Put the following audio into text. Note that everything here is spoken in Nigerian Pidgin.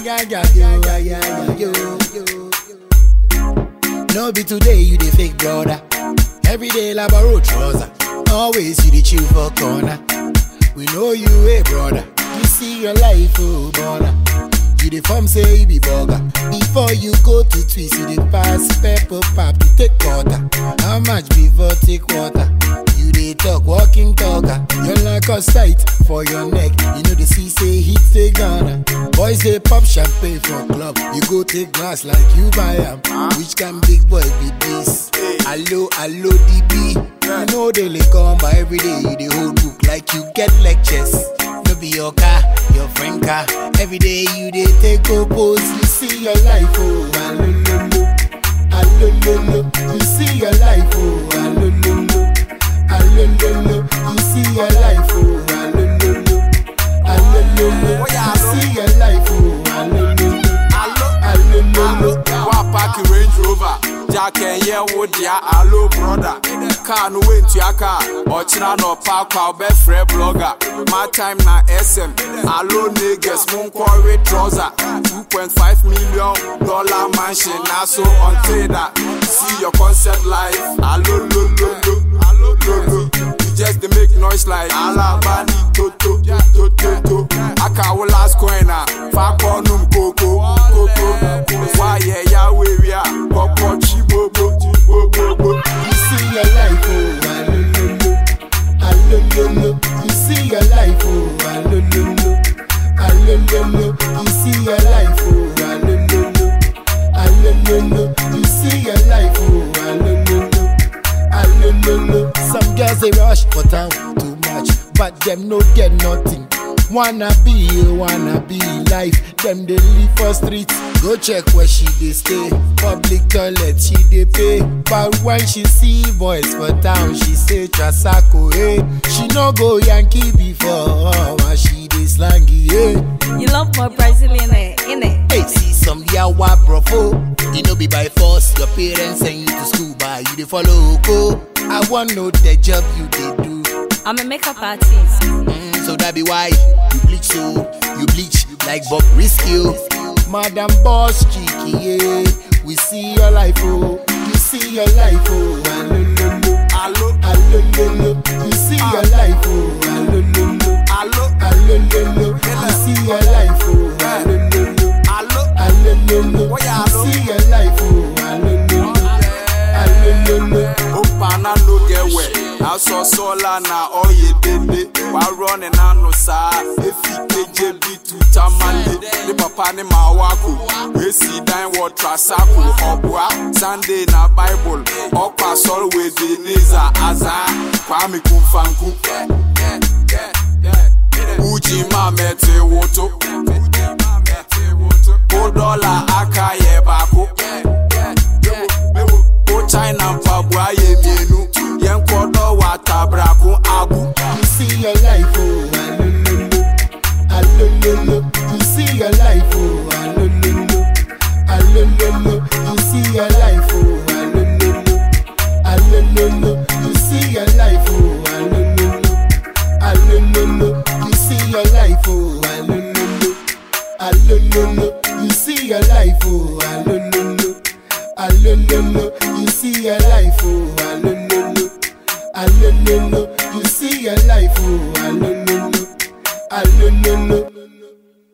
yeah, yeah, yo, yeah, yeah, yo, yo. No be today you the fake brother. Every day labaro trouser. Always you the chill for corner. We know you a brother. You see your life, oh brother. You the form say you be burger. Before you go to twist, you the pass pepper pop to take quarter. How much before take water? You dey talk walking talker. You like a sight for your neck. You know the sea say hit the Ghana. Boys they pop champagne for club. You go take glass like you buy 'em. Which can big boy be this? Hello, hello DB. You know they lay come by every day. You the whole book like you get lectures. No be your car, your friend car. Every day you dey take go pose. You see your life, oh, alololo, alololo. You see your life, oh, alololo, alololo. You see your life, oh, alololo, alololo. You see your life, oh, alololo, alololo. wa park range rover jack ɛnyɛ wo dea alo broda car no wentua car ɔkyena na ɔpa akwa wobɛfrɛ blogger my time na sm alo negus monkɔwe trouser 2.5 million dollar mansion na so untrader see your concept life alo lololo alo lolo you just dey make noise like alabani toto toto to aka wo last coin a fa kɔ num koko koko wayɛ yawo ewia kɔkɔ tsi gbogbo gbogbo. You see your life, oh, alololo, alololo. You see your life, oh, alololo, alololo. You see your life, oh, alololo, alololo. You see your life, oh, alololo, alololo. Some girls they rush for town too much, but them no get nothing. Wanna be, wanna be life. Them they live for streets. Go check where she they stay. Public toilet she they pay. But when she see boys for town, she say Trasako, hey. She no go Yankee before, and she they slangy, hey. You love more Brazilian, eh? innit? Hey, see some yawa brofo. You know be by force. Your parents send you to school, but you they follow go. I want know the job you they do. I'm a makeup artist. Mm, so that be why you bleach so you bleach like Bob Risky. oh. Madam Boss Cheeky, yeah. We see your life, oh. You see your life, oh. Alololo, alo alololo. You see your life, oh. Alololo, alo alololo. You see your life, oh. Alololo, alo alololo. Oh, yeah, You alo. see your life, oh. Alololo, alololo. opana no get well aṣọ sọlá na ọyẹ dende wàá ní nánu sáá efi keje bi tu tamale ní papa ní màá wá kù wèsì dán wọ trasako ọ̀bùà sunday na bible ọ̀pá sọ̀rọ̀ wèdè níza àzá kwami kúnfanku uji máa mẹ́tẹ̀ wòtó kó dọ́là aka yẹ baako. Ko China mpaboa yɛ mienu yɛn kɔdɔ wɔ atabrako agu. You see your life, oh, alololo, alololo. You see your life, oh, alololo, alololo. You see your life, oh, alololo, alololo. You see your life, oh, alololo, alololo. You see your life, oh, alololo, alololo. You see your life, oh, alololo, alololo. You see your life, oh, alololo. Alololo, you see your life, oh, alololo, alololo.